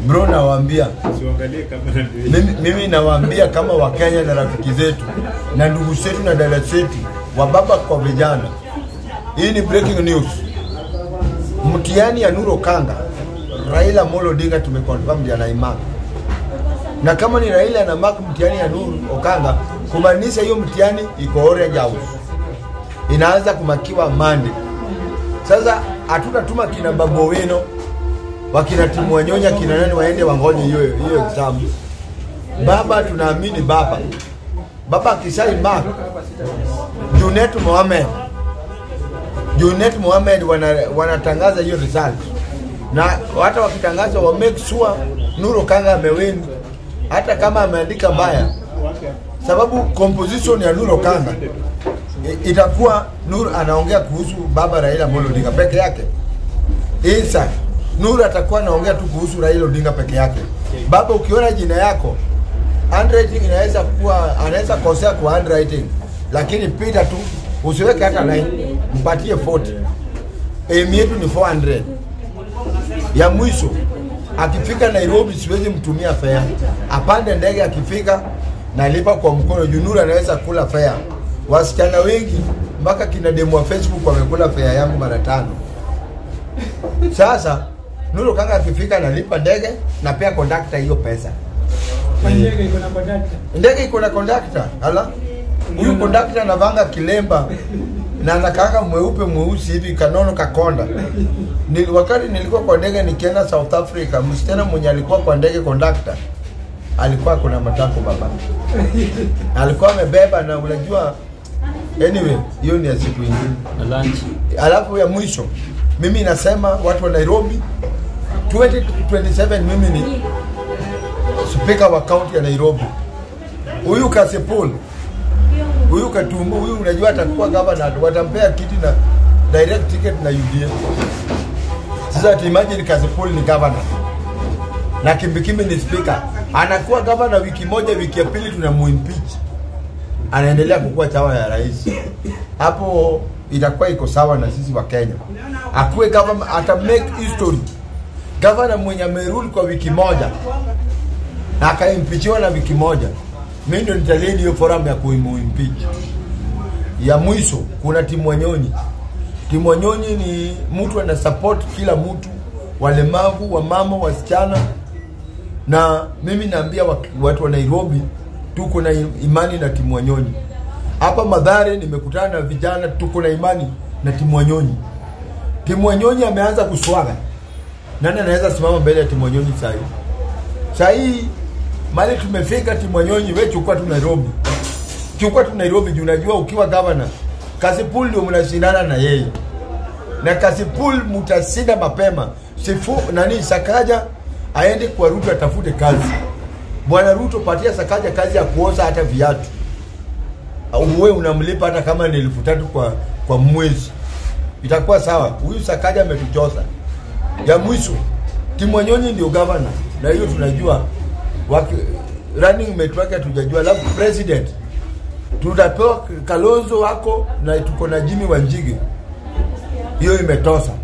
bro nawaambia Usiangalie kamera ndio. mimi, mimi nawaambia kama wakenya na rafiki zetu na ndugu zetu na dada zetu wa baba kwa vijana hii ni breaking news mtihani ya nuro kanga raila molo odinga tumeconfirm jana imak na kama ni raila na mark mtihani ya nuru okanga kumaanisha hiyo mtihani iko orange house inaanza kumakiwa mande sasa hatutatuma kina babu wino wakina timu wanyonya kina nani waende wangoje hiyo hiyo exam baba tunaamini baba baba akisai mark junet mohamed junet mohamed wana, wanatangaza hiyo result na hata wakitangaza wa make sure nuro kanga amewin hata kama ameandika mbaya sababu composition ya nuro kanga i- itakuwa nur anaongea kuhusu baba raila Amolo odinga peke yake isa nur atakuwa anaongea tu kuhusu raila odinga peke yake baba ukiona jina yako handwriting inaweza kuwa anaweza kosea kwa handwriting lakini pita tu usiweke hata 9 mpatie 40 aim yetu ni 400 ya mwisho akifika nairobi siwezi mtumia fea apande ndege akifika nalipa kwa mkono junuru anaweza kula fea wasichana wengi mpaka kina demu wa facebook wamekula fea yangu mara tano sasa nuru kanga akifika nalipa ndege na pia kondakta hiyo pesa Ndege iko na kondakta. ndege iko na kondakta ala huyu kondakta anavanga kilemba na anakaanga mweupe mweusi hivi kanono kakonda Ni, wakati nilikuwa kwa ndege nikienda south africa msichana mwenye alikuwa kwa ndege kondakta alikuwa kuna matako baba alikuwa amebeba na unajua anyway hiyo ni ya siku ingine na lunch alafu ya mwisho mimi nasema watu wa nairobi 2027 mimi ni spika wa kaunti ya nairobi huyu kasipul huyu katumbu huyu unajua atakuwa gavana watampea kiti na direct ticket na uda sasa tuimagine kasipul ni gavana na kimbikimbi ni spika anakuwa gavana wiki moja wiki ya pili tunamuimpeach anaendelea kukuwa chawa ya rais hapo itakuwa iko sawa na sisi wa kenya akuwe gavana ata make history gavana mwenye amerule kwa wiki moja na akaimpichiwa na wiki moja mi ndo nitaledi hiyo forum ya kuimuimpeach ya mwisho kuna timu wanyonyi timu wanyonyi ni mtu ana support kila mtu walemavu wamama wasichana na mimi naambia wak- watu wa nairobi tuko na imani na timu wanyonyi hapa madhare nimekutana na vijana tuko na imani na timu wanyonyi timu wanyonyi ameanza kuswaga nani anaweza simama mbele ya timu wanyonyi sahii sahii mali tumefika timu wanyonyi we chukua tu nairobi chukua tu nairobi juu unajua ukiwa gavana kasipul ndio mnashindana na yeye na kasipul mtashinda mapema sifu nani sakaja aende kwa ruto atafute kazi bwana ruto patia sakaja kazi ya kuoza hata viatu uwe unamlipa hata kama ni elfu tatu kwa kwa mwezi itakuwa sawa huyu sakaja ametuchosa ya mwisho timwanyonyi ndio gavana na hiyo tunajua waki, running mate wake hatujajua alafu president tutapewa kalonzo wako na tuko na jimi wanjige hiyo imetosa